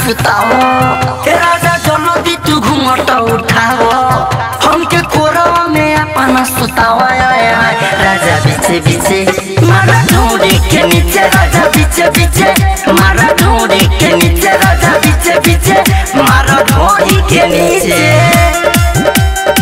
सुताओ ए राजा जल्दी तू घूमट उठाओ हमके कोरवा में अपना सुताओ आय, आय, आय। राजा बीचे बीचे मारा ढूंढी के नीचे राजा बीचे बीचे मारा ढूंढी के नीचे राजा बीचे बीचे मारा ढूंढी के नीचे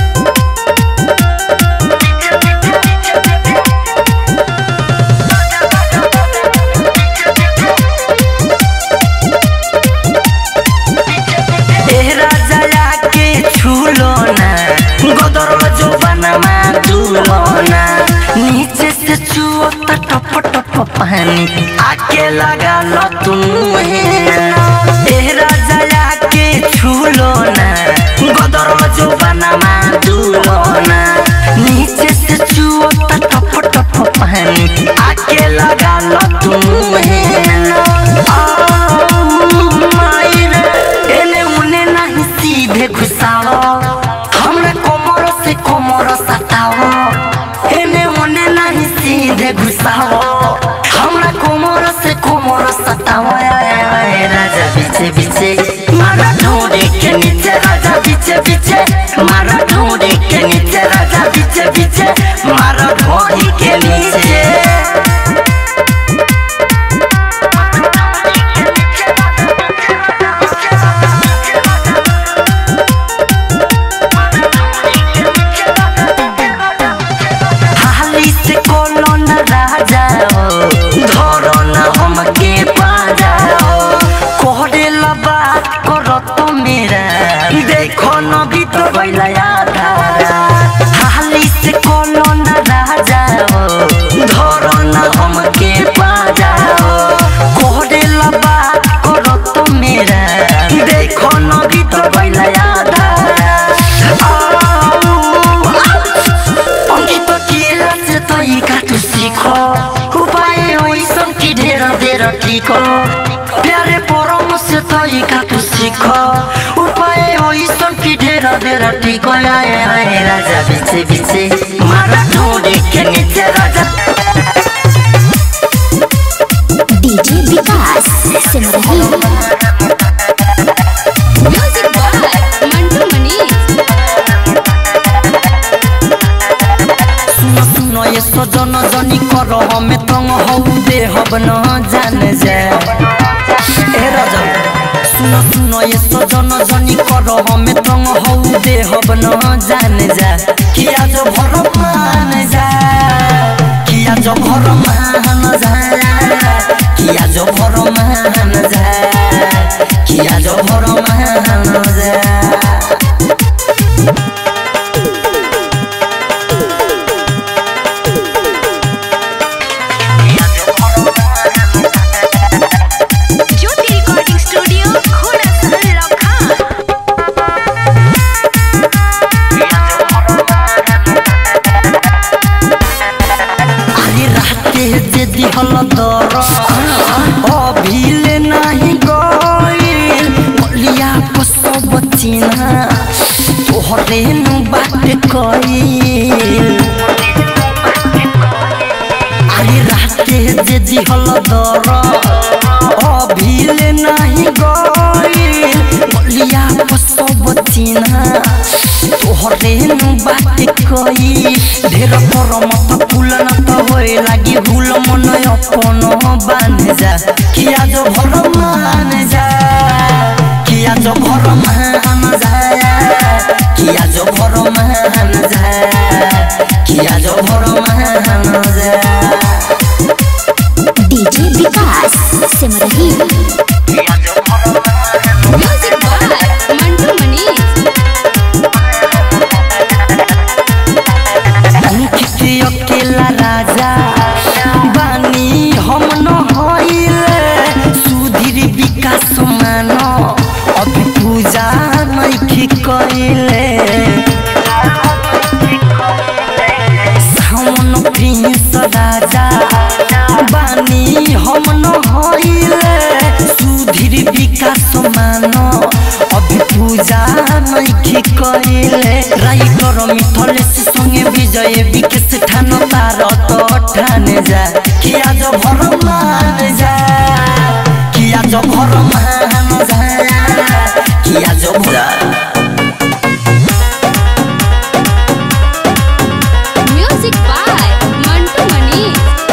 ए राजा के छूलो ना गोदर जो बनमा दूलो ना नीचे से छुओ तो टप टप पानी आके लगा लो तुम ए राजा के छूलो ना गोदर जो बनमा दूलो ना नीचे से छुओ तो टप टप पानी आके लगा लो तुम एने उने नहीं सीधे घुसाओ हमरा कोमर से कोमर सताओ एने उने नहीं सीधे घुसाओ हमरा कोमर से कोमर सताओ आय, आय, आय, राजा बीचे बीचे मारा ढूंढे के नीचे राजा बीचे बीचे मारा ढूंढे के नीचे राजा बीचे बीचे मारा ढूंढे के नीचे हाली से कोनो न राजा धरो न हमके पाजाओ कोहरे बात करो तो मेरा देखो न भी तो बैला आधारा हाली से कोनो न राजा धरो न हमके पाजाओ कोहरे बात करो तो मेरा देखो न भी तो बैला आधारा অঙ্কিত কি আছে তই কাটু শিখ উপায় ওই সঙ্কি ঢের ঢের ঠিক প্যারে পরমশ তই কাটু শিখ উপায় ওই সঙ্কি ঢের ঢের ঠিক আয় আয় রাজা বিছে বিছে মারা ঢোড়ে কে নিচে রাজা DJ Vikas Simrahi music by Mantu Manish सुनो सुनो ये सजन जनी कर हमें तंग हौ दे हब न जान जा ए राजा सुनो सुनो ये सजन जनी कर हमें तंग हौ दे हब न जान जा किया जो भर मान जा किया जो भर मान जा किया जो भर मान जा किया जो भर मान जा ज्योति रिकॉर्डिंग स्टूडियो घोड़ा सहल लखन আরে রাতে যে দিহল দর অভিলে নাহি গইল বলিয়া পসব চিনা তোহরে নু বাট কইল আরে রাতে যে দিহল দর অভিলে নাহি গইল বলিয়া পসব চিনা তোহরে নু বাট কই ঢের পর মত ফুল না তো হয়ে লাগি ভুল মন অপন বান যা কিয়া যো ভর মান যা কিয়া যো ভর মান যা কিয়া যো ভর মান যা কিয়া যো ভর মান যা DJ Vikas Simrahi music by Mantu Manish Ankit Akela राजा बानी हम न होइले सुधीर विकास मान अभी पूजा नइखी कइले सावन प्रिंस राजा बानी हम न होइले सुधीर विकास मान अभी पूजा नइखी कइले राइटर मिथलेश संगे विजय विकेश ठान तार तो ठाने जा किया जो भर मान जा किया जो भर मान जा किया जो भुला म्यूजिक बाय मंटू मनी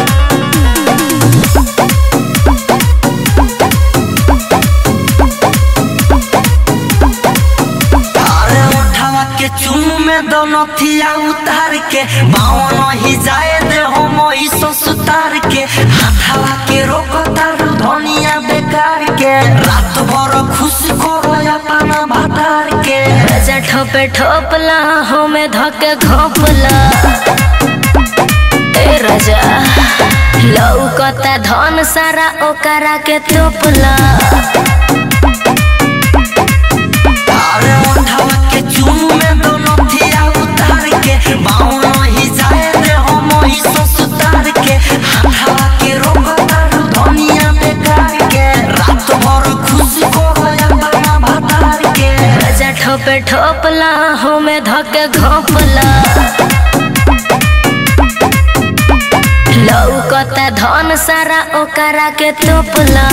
अरे उठावा के चुनु में दोनों थिया उतार के बावन ही जाए दे हम ई सुतार के हाथावा के रोक तारू धनिया बेकार के रात भर खुश करो अपना भातार के राजा ठोपे ठोपला हमें धके घोपला ए राजा लौकता धन सारा ओकरा के तोपला अरे उठावा के चुनु में दोनों थिया उतार के बावन ही जाए दे हम ई सुतार के हाथावा के रोक तारू धनिया बेकार के रात भर खुश करो अपना भातार के राजा ठोपे ठोपला हमें धके घोपला लौकता धन सारा ओकरा के तोपला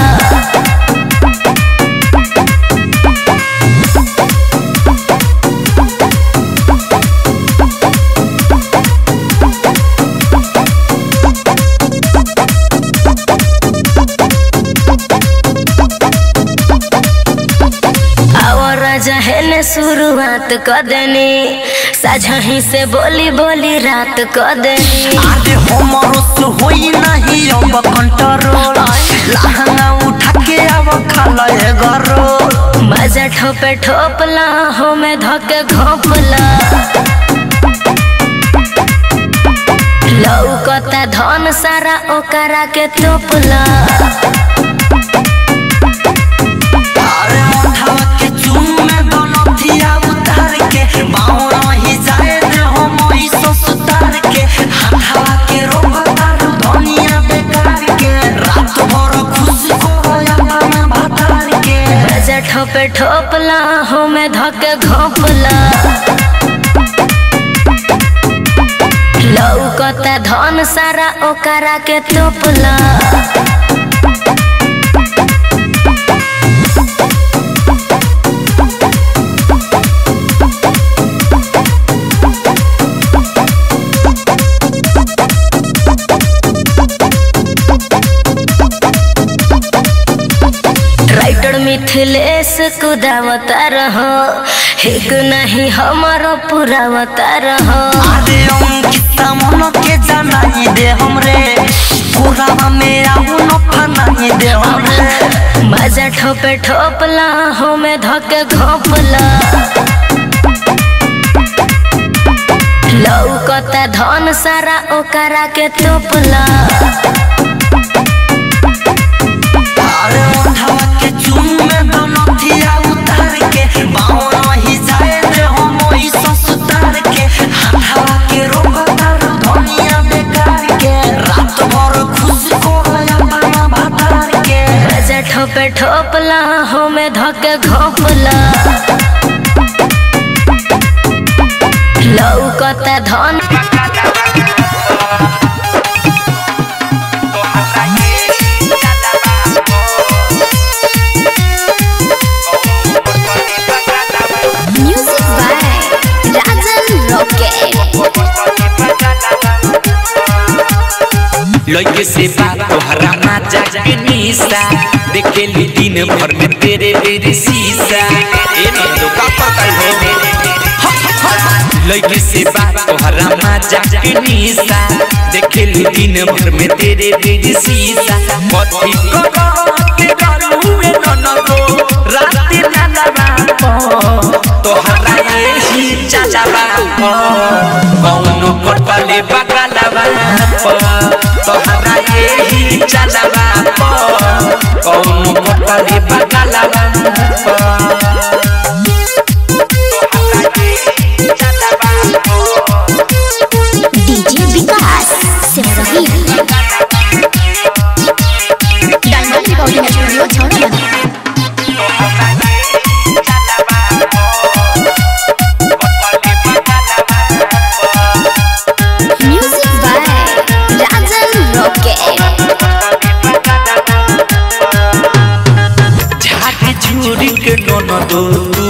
और राजा हेने शुरुआत कर देनी साझही से बोली बोली रात कर देनी आगे हमरो से होई नहीं अब कंट्रोल लहंगा उठा के अब खाला है गरो मजा ठोपे ठोपला हमें धके घोपला लौकता धन सारा ओकरा के तोपला अरे उठावा के चुन में दोनों थिया उतार के बावन ही जाए दे हम ई सुतार के हाथावा के रोक तारू धनिया बेकार के रात भर खुश करो अपना भातार के मजा ठोपे ठोपला हमें धके घोपला लौकता धन सारा ओकरा के तोपला राइटर मिथिलेश कुदावता रहो एक नहीं हमारो पुरावता रहो आदे अंकिता मन के जनाई दे हमरे कोरावा में आहू न फनाई दे हमरे मजा ठोपे ठोपला हमें धके घोपला लौकता धन सारा ओकरा के तोपला अरे उठावा के चुन में दोनों थिया उतार के बावन ही जाए दे हम ई सुतार के हाथावा के रोक तारू धनिया बेकार के रात भर खुश करो अपना भातार के मजा ठोपे ठोपला हमें धके घोपला लौकता धन म्यूजिक बाय राजन रॉकेट लइके से बात तोहरा माचा के निशा देखे ली दिन भर में तेरे मेरे शीशा ए नंदो का पकड़ हो लइके से बात तोहरा माचा के निशा देखे ली दिन भर में तेरे मेरे शीशा कथी करो के करू ए ननदो रात ना लगा तोहरा ये ही चाचा कौनो कटले बगलवा तोहरा ये ही चलवा कौनो कटले बगलवा DJ Vikas Simrahi diamond recording studio छौड़ा म्यूजिक बाय राजन रॉकेट झाके झूरी के ननदो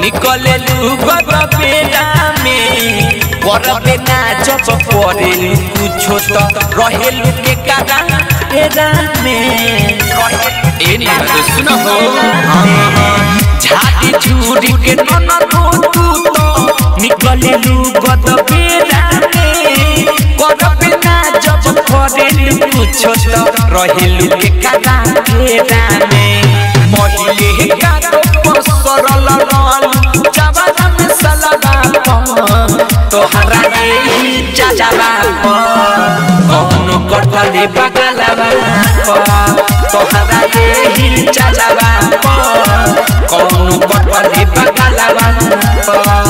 निकले लुगत बेला में करबे ना जब परे कुछो त रहेलु के कारा हेरा में ए ना तो सुन हो झाड़ी झूरी के नन तो तू तो निकले लुगत बेला में करबे ना जब परे कुछो त रहेलु के कारा हेरा में महिले का तो सरल रल जवाना में सलगा तोहरा ये चाचाबा कौनो कटले बगलबा तोहरा ये चाचाबा कौनो कटले बगलबा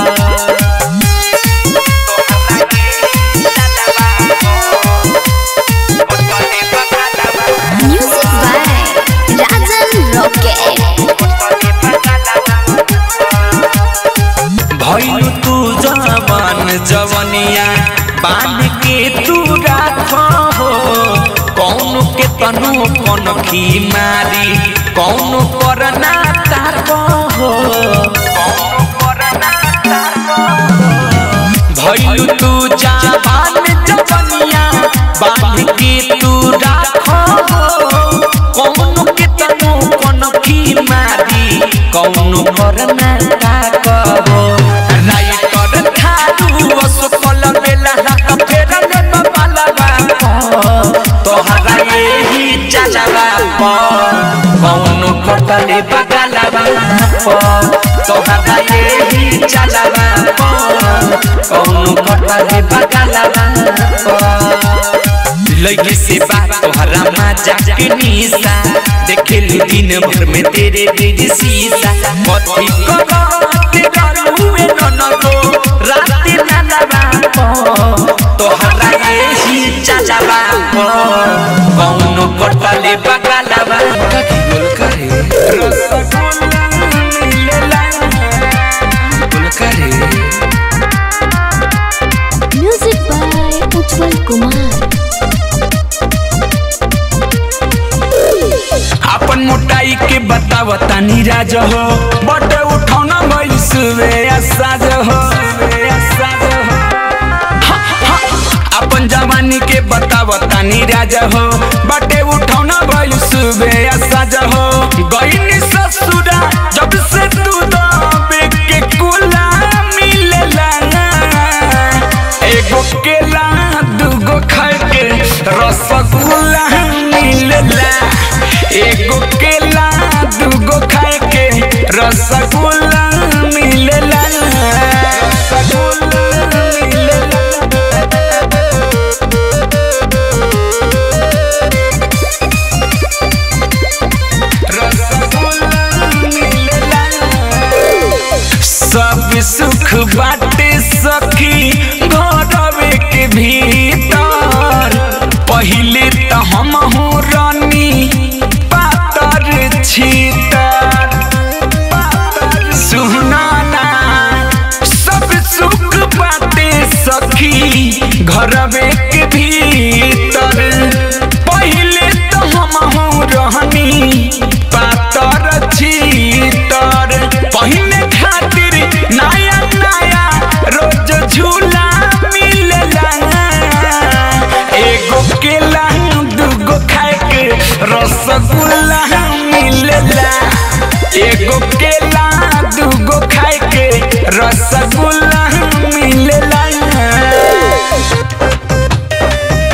म्यूजिक बाय राजन रॉकेट भइलु तू जवान जवनिया बान के तू राख हो कौन के तनु कौन खी मारी कौन करना ताक हो भइलु तू जवान जवनिया बान के तू राख हो कौन के तनु कौन खी मारी कौन करना ताक हो राइटर खारू असफल बेला हाथ फेरले बाला तोहरा यही चाचाबा कौन कटले बगलबा तोहरा यही चाचाबा कौन कटले बगलबा लगे से बात तोहरा मजा के निशा देखे लू दिन भर में तेरे तेरे शीशा कथी करो के करू ए ननको रात ना लबा तोहरा यही चाचा बा कौनो कटले बगलबा काकी बोल करे रसगुल्ला मिलेला बोल करे म्यूजिक बाय उज्जवल कुमार अपन मोटाई के बतावता नीराज हो बट उठौना भइल सुबे साज हो हा, हा, अपन जवानी के बतावता नीराज हो बटे उठौना भइल सुबे साज हो गईनी ससुरा जब से तू दबे के कुला मिलेला एगो केला दूगो खाए के रसगुल्ला मिलेला एगो केला दूगो खाए के रसगुल्ला मिलेला रसगुल्ला मिलेला रसगुल्ला मिलेला सब सुख बाटे सखी घरवे के भीतर पहिले त हम हो रानी पातर छीतर सुनाना सब सुख बाटे सखी घरवे के भीतर पहिले त हम हो रहनी पातर छीतर पहिने खातिर नया नया रोज झूला मिलेला एगो केला दूगो खाए के रसगुल्ला मिलेला एगो केला दूगो खाए के रसगुल्ला मिलेला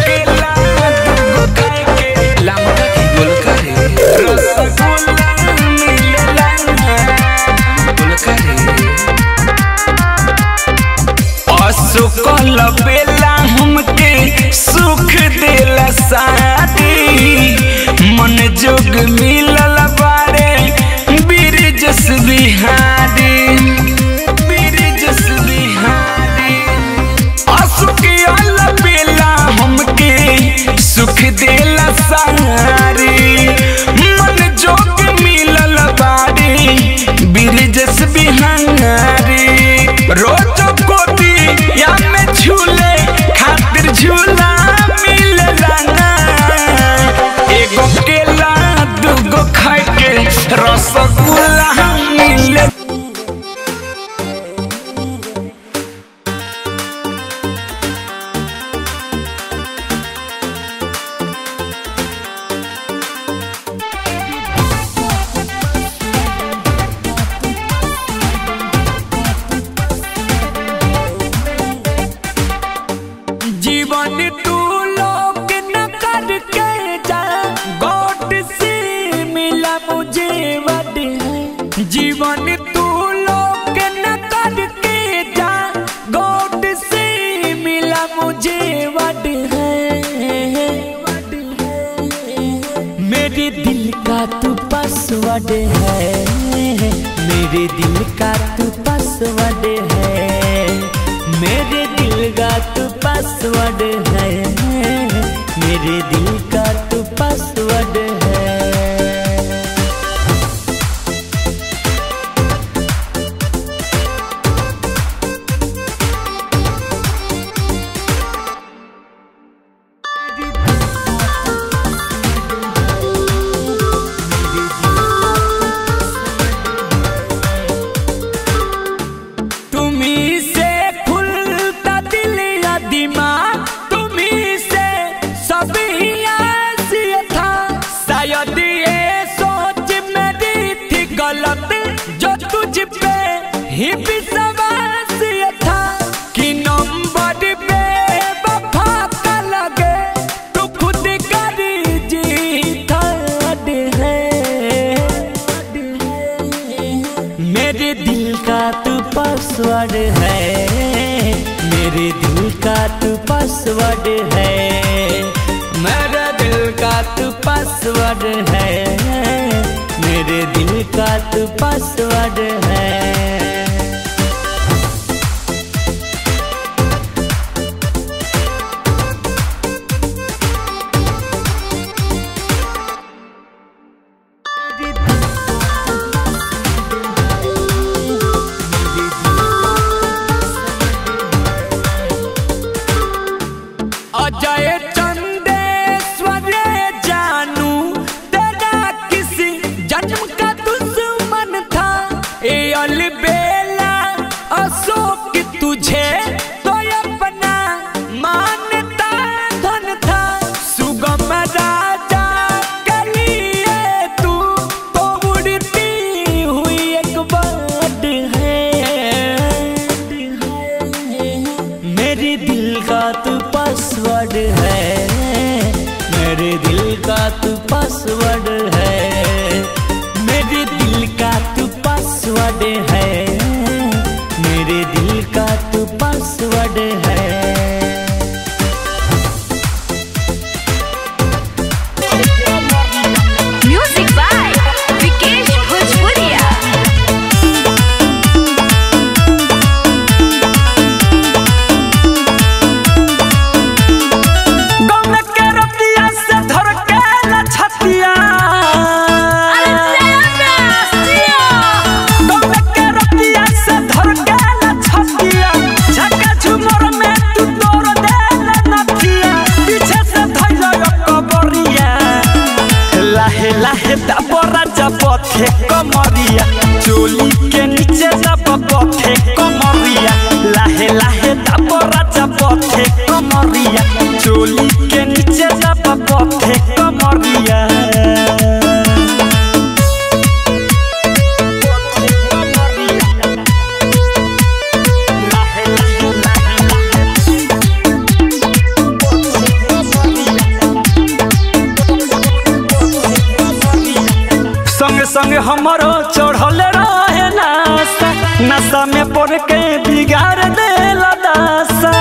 तू लोग न करके जा गॉड से मिला मुझे वड है जीवन तू लोग न करके जा गॉड से मिला मुझे वड है मेरे दिल का तू पासवर्ड है मेरे दिल का तू पासवर्ड है मेरे दिल का तू पासवर्ड है मेरे दिल का तू पासवर्ड है तुम्ही से खुलता दिल या दिमाग तुम्ही से सभी आसिया था शायद ये सोच मेरी थी गलत जो तुझ पे ही विश्वास ये था कि नंबर पे वफा का लगे तू खुद करी जीत है मेरे दिल का तू पासवर्ड है मेरे दिल का तू पासवर्ड है मेरा दिल का तू पासवर्ड है मेरे दिल का तू पासवर्ड है अजय चंदेश्वर जानू तेरा किसी जन्म का दुश्मन था ए अलबेला अशोक तुझे तो अपना मानता धन था सुगम राजा के लिए तू तो उड़ती हुई एक बर्ड है मेरे दिल का तू पासवर्ड है मेरे दिल का तू पासवर्ड है मेरे दिल का तू पासवर्ड है मेरे दिल का तू पासवर्ड है म्यूजिक बाय विकेश भोजपुरिया गम के रतिया से धर के लछतिया गम के रतिया से धर के लछतिया झका झुमर में तू तोड़ दे नथिया पीछे से धइल कबरिया लाहे लाहे दबरा जबथे कमरिया चोली के नीचे जब बथे कमरिया लाहे लाहे दबरा जबथे कमरिया चोली के नीचे जब बथे कमरिया संग संग हमारो चढ़ल रहे नासा नशा में पड़ के बिगाड़ देला दासा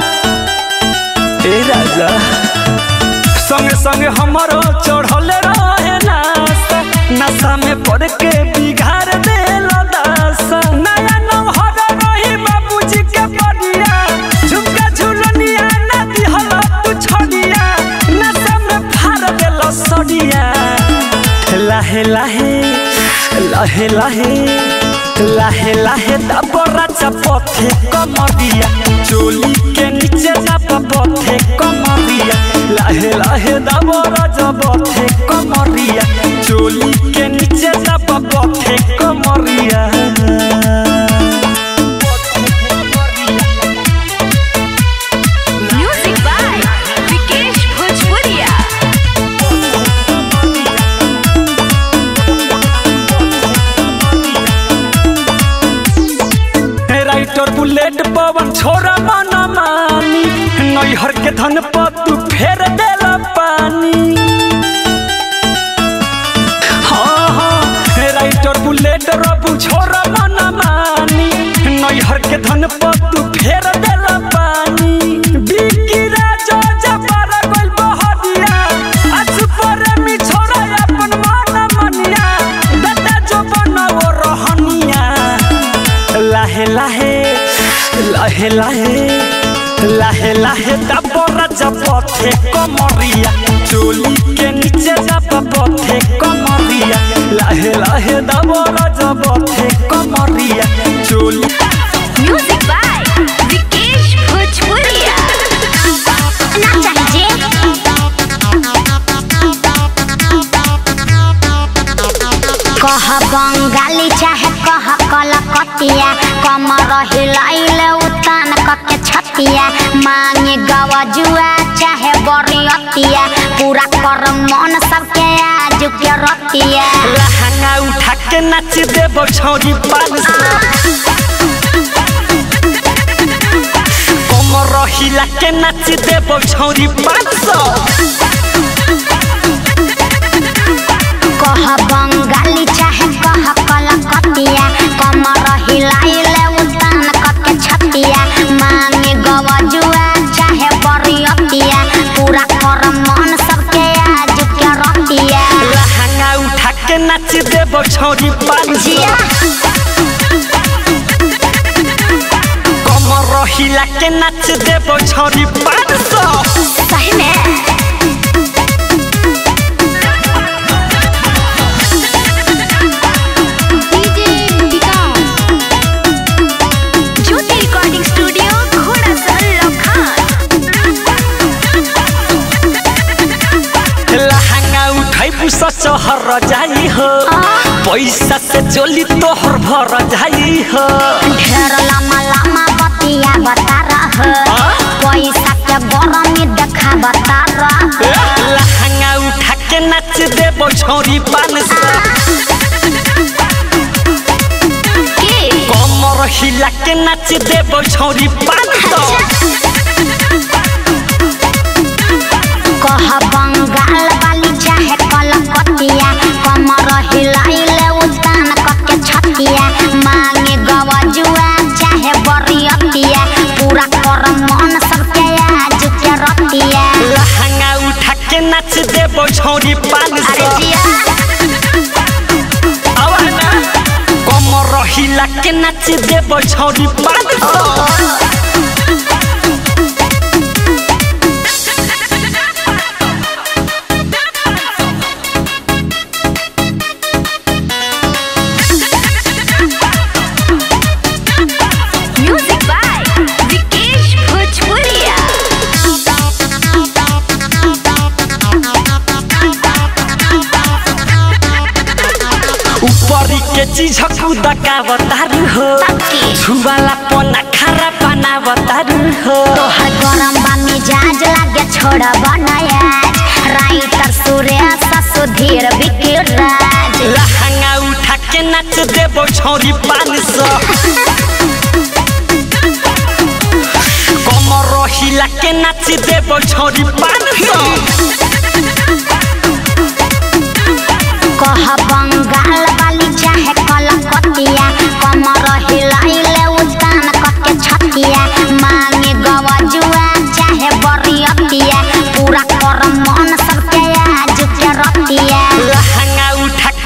ए राजा संग संग हमारो चढ़ल रहे नासा नशा में पड़ के बिगाड़ देला दासा नया नौहर रही बाबूजी के बढ़िया झुमका झुलनिया ना दिहला तू छड़िया नशा में फाड़ देला सड़िया लाहे लाहे लाहे लाहे लाहे लाहे दबरा चपथे कमरिया चोली के नीचे जब पथे कमरिया लाहे लाहे दबरा जबथे कमरिया चोली के नीचे जब पथे कमरिया म्यूजिक बाय विकेश भोजपुरिया राइटर बुलेट पवन छोरा मन मानी नैहर के धन पर तू फेर देला पानी हाँ हाँ राइटर बुलेट रबू छोरा मन मानी नैहर के धन पर तू फेर देला पानी बिकी राजा जबर गइल बहरिया आज पर मी छोरा अपन मन मनिया बेटा जो बनाओ रहनिया लाहे लाहे लाहे लाहे लाहे लाहे दबरा जब पथे कमरिया चोली के नीचे जब पथे कमरिया लाहे लाहे दबरा जब पथे कमरिया चोली म्यूजिक बाय विकेश भोजपुरिया ना चाहिए कह बंगाली चाहे कह कलकतिया कमर हिलाइले उतान कके छतिया मांगे गवजुआ चाहे बरियतिया पूरा कर मन सबके आज के रतिया लहंगा उठा के नाच देबो छौरी पान सौ कमर हिला के नाच देबो छौरी पान सौ कह बंगाली चाहे कह कलकतिया कमर हिलाइले उतान कके छतिया मांगे गवजुआ चाहे बरियतिया पूरा कर मन सबके आज के रतिया लहंगा उठा के नाच देबो छौरी पान सौ जिया कमर हिला के नाच देबो छौरी पान सौ सही में DJ Vikas Jyoti recording studio घोड़ा सहल लखान लहंगा उठाई पुसा शहर जाई हो पैसा से चोली तोहर भर जाई हो ढेर लम्बा लम्बा बतिया बता रह पैसा के गरमी देखा बता रह लहंगा उठा के नाच देबो छौरी पान सौ कमर हिला के नाच देबो छौरी पान सौ कह बंगाल वाली चाहे कलकतिया कमर हिलाइले उतान कके छतिया मांगे गवजुआ चाहे बरियतिया पूरा कर मन सबके आज के रतिया लहंगा उठा के नाच देबो छौरी पान अरे सौ जिया आवाना कमर हिला के नाच देबो छौरी पान सौ म्यूजिक बाय विकेश भोजपुरिया ऊपरी के चीज खुदा का बतारू हो छुवाला पना खारा पाना बतारू हो तोहर गरम बा मिजाज लागे छोड़ बनायाज राइटर सुरेश सुधीर विकिराज लहंगा उठा के नाच देबो छौरी पान सौ कमर हिला के नाच देबो छौरी पान सौ कह